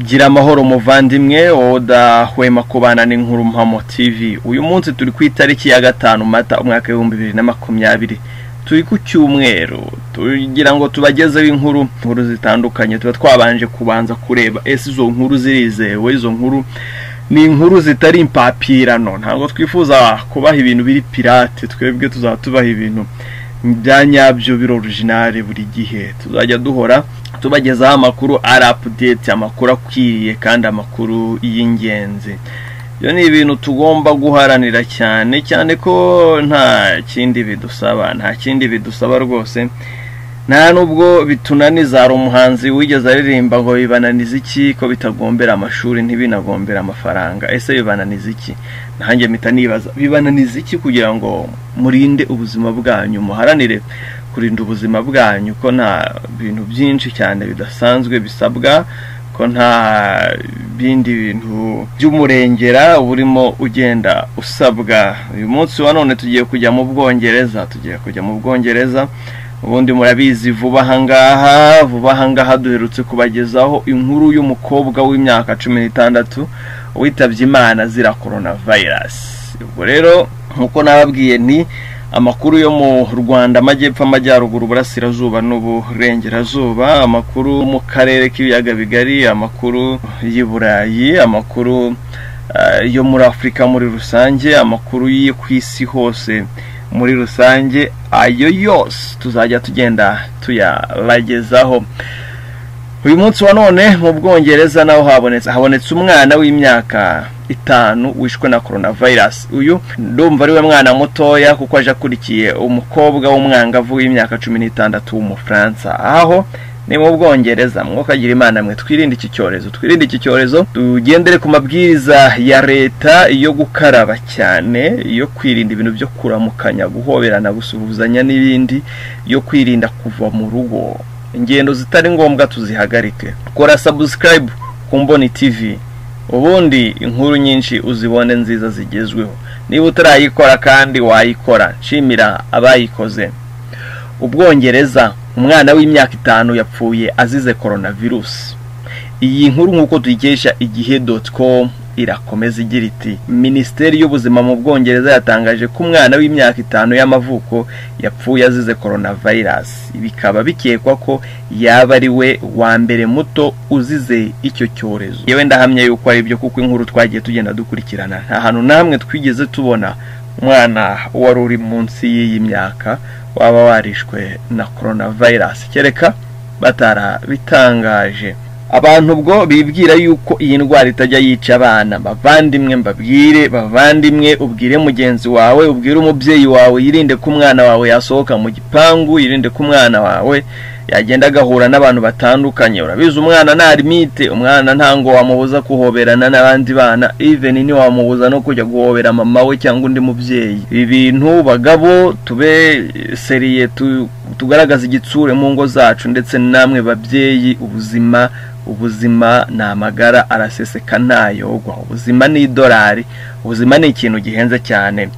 gira amahoro muvandimwe wowe udahwema kubana n'inkuru mpamo tv uyu munsi turi ku itariki ya gatanu mata umwaka w'ibihumbi bibiri na makumyabiri turi ku cyumweru tugira ngo tubagezeho inkuru inkuru zitandukanye tuba twabanje kubanza kureba ese izo nkuru zirizewe izo nkuru ni inkuru zitari impapirano ntabwo twifuza kubaha ibintu biri pirate twebwe tuzaba tubaha ibintu bya nyabyo biro orujinari buri gihe tuzajya duhora tubagezaho amakuru ari apudeti amakuru akwiriye kandi amakuru y'ingenzi ibyo ni ibintu tugomba guharanira cyane cyane ko nta kindi bidusaba nta kindi bidusaba rwose nta n'ubwo bitunaniza hari umuhanzi wigeze aririmba ngo bibananiza iki ko bitagombera amashuri ntibinagombera amafaranga ese bibananiza iki nanjye mpita nibaza bibananiza iki kugira ngo murinde ubuzima bwanyu muharanire kurinda ubuzima bwanyu ko nta bintu byinshi cyane bidasanzwe bisabwa ko nta bindi bintu by'umurengera burimo ugenda usabwa uyu munsi wa none tugiye kujya mu bwongereza tugiye kujya mu bwongereza ubundi murabizi vuba ahangaha vuba ahangaha duherutse kubagezaho inkuru y'umukobwa w'imyaka cumi n'itandatu witabye imana zira korona vayirasi ubwo rero nk'uko nababwiye ni amakuru yo mu rwanda amajyepfo amajyaruguru uburasirazuba n'uburengerazuba amakuru mu karere k'ibiyaga bigari amakuru y'i burayi amakuru yo muri afurika muri rusange amakuru ku isi hose muri rusange ayo yose tuzajya tugenda tuyabagezaho uyu munsi wa none mu bwongereza naho habonetse habonetse umwana w'imyaka itanu wishwe na korona vayirasi uyu ndumva ari we mwana mutoya kuko aje akurikiye umukobwa w'umwangavu w'imyaka cumi n'itandatu w'umufaransa aho ni mu bwongereza mwokagira imana mwe twirinde iki cyorezo twirinde iki cyorezo tugendere ku mabwiriza ya leta yo gukaraba cyane yo kwirinda ibintu byo kuramukanya guhoberana gusuhuzanya n'ibindi yo kwirinda kuva mu rugo ingendo zitari ngombwa tuzihagarike kora sabusikarayibu ku mboni tivi ubundi inkuru nyinshi uzibone nziza zigezweho niba utarayikora kandi wayikora nshimira abayikoze ubwongereza umwana w'imyaka itanu yapfuye azize korona virusi iyi nkuru nk'uko tuyikesha igihe doti komu irakomeza igira iti minisiteri y'ubuzima mu bwongereza yatangaje ko umwana w'imyaka itanu y'amavuko yapfuye azize korona vayirasi bikaba bikekwa ko yaba ari we wa mbere muto uzize icyo cyorezo yewe ndahamya yuko ari byo kuko inkuru twagiye tugenda dukurikirana nta hantu namwe twigeze tubona umwana wari uri munsi y'iyi myaka waba warishwe na korona vayirasi kereka batarabitangaje abantu ubwo bibwira yuko iyi ndwara itajya yica abana bavandimwe mbabwire bavandimwe ubwire mugenzi wawe ubwire umubyeyi wawe yirinde ko umwana wawe yasohoka mu gipangu yirinde ko umwana wawe yagenda agahura n'abantu batandukanye urabizi umwana nta limite umwana ntango wamubuza kuhoberana n'abandi bana even ntiwamubuza no kujya guhobera mama we cyangwa undi mubyeyi ibi bintu bagabo tube seriye tugaragaza igitsure mu ngo zacu ndetse namwe babyeyi ubuzima ubuzima ni amagara araseseka ntayogwa ubuzima ni idolari ubuzima ni ikintu gihenze cyane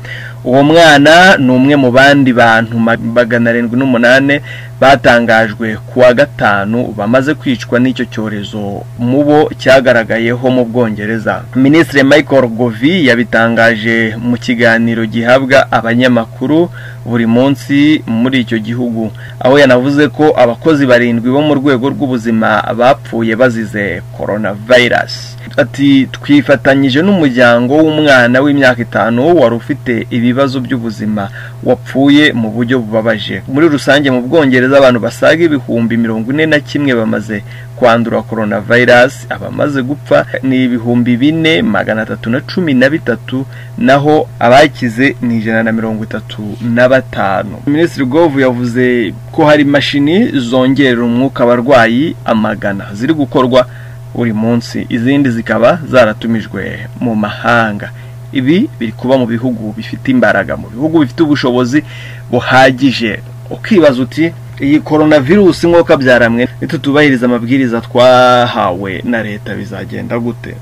uwo mwana ni umwe mu bandi bantu magana arindwi n'umunani batangajwe ku wa gatanu bamaze kwicwa n'icyo cyorezo mu bo cyagaragayeho mu bwongereza minisitiri michael govi yabitangaje mu kiganiro gihabwa abanyamakuru buri munsi muri icyo gihugu aho yanavuze ko abakozi barindwi bo mu rwego rw'ubuzima bapfuye bazize korona vayirasi ati twifatanyije n'umuryango w'umwana w'imyaka itanu wari ufite ibibazo by'ubuzima wapfuye mu buryo bubabaje muri rusange mu bwongereza abantu basaga ibihumbi mirongo ine na kimwe bamaze kwandura korona vayirasi abamaze gupfa ni ibihumbi bine magana atatu na cumi na bitatu naho abakize ni ijana na mirongo itatu na batanu minisitiri govu yavuze ko hari imashini zongerera umwuka abarwayi amagana ziri gukorwa buri munsi izindi zikaba zaratumijwe mu mahanga ibi biri kuba mu bihugu bifite imbaraga mu bihugu bifite ubushobozi buhagije ukibaza uti iyi korona virusi nk'uko abyaramwe nitutubahiriza amabwiriza twahawe na leta bizagenda gute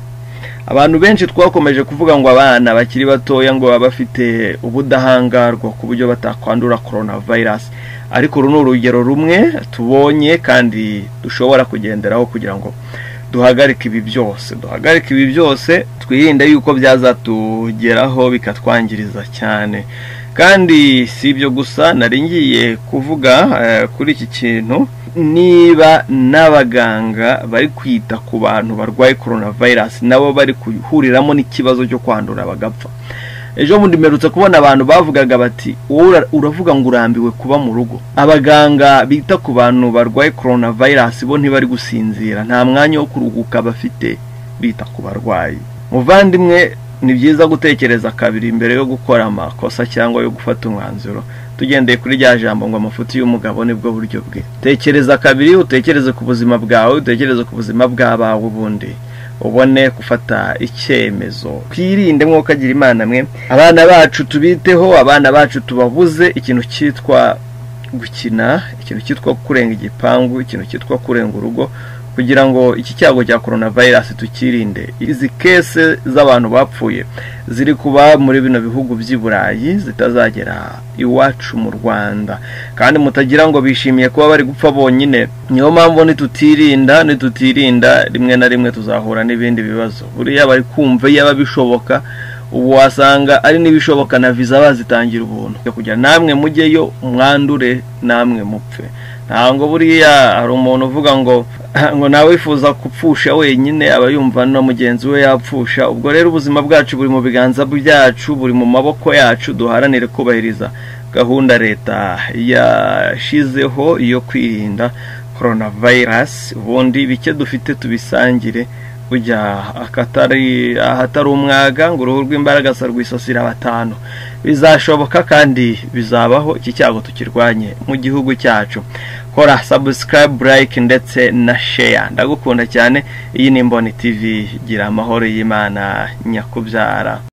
abantu benshi twakomeje kuvuga ngo abana bakiri batoya ngo baba bafite ubudahangarwa ku buryo batakwandura korona vayirasi ariko uru ni urugero rumwe tubonye kandi dushobora kugenderaho kugira ngo duhagarike ibi byose duhagarike ibi byose twirinde yuko byazatugeraho bikatwangiriza cyane kandi si ibyo gusa nari ngiye kuvuga kuri iki kintu niba n'abaganga bari kwita ku bantu barwaye coronavirus nabo bari guhuriramo n'ikibazo cyo kwandura bagapfa ejo bundi mperutse kubona abantu bavugaga bati wowe uravuga ngo urambiwe kuba mu rugo abaganga bita ku bantu barwaye coronavirus bo ntibari gusinzira nta mwanya wo kuruhuka bafite bita ku barwayi muvandimwe ni byiza gutekereza kabiri mbere yo gukora amakosa cyangwa yo gufata umwanzuro tugendeye kuri rya jambo ngo amafuti y'umugabo nibwo buryo bwe tekereza kabiri utekereze ku buzima bwawe utekereze ku buzima bw'abawe ubundi ubone gufata icyemezo twirinde mwuko agira imana mwe abana bacu tubiteho abana bacu tubabuze ikintu cyitwa gukina ikintu cyitwa kurenga igipangu ikintu cyitwa kurenga urugo kugira ngo iki cyago cya coronavirus tukirinde izi kese z'abantu bapfuye ziri kuba muri bino bihugu by'i burayi zitazagera iwacu mu rwanda kandi mutagira ngo bishimiye kuba bari gupfa bonyine niyo mpamvu nitutirinda nitutirinda rimwe na rimwe tuzahura n'ibindi bibazo buriya bari kumva yaba bishoboka ubu wasanga ari n'ibishoboka na viza bazitangira ubuntu kugira namwe mujyeyo mwandure namwe mupfe ntabwo buriya hari umuntu uvuga ngo ngo nawe wifuza gupfusha wenyine aba yumva na mugenzi we yapfusha ubwo rero ubuzima bwacu buri mu biganza byacu buri mu maboko yacu duharanire kubahiriza gahunda leta yashizeho yo kwirinda coronavirus ubundi bike dufite tubisangire kujya ahatari umwaga ngo uruhu rw'imbaraga rwisasira batanu bizashoboka kandi bizabaho iki cyago tukirwanye mu gihugu cyacu kora sabusikarayibu layike ndetse na sheya ndagukunda cyane iyi ni mboni tivi gira amahoro y'imana nyakubyara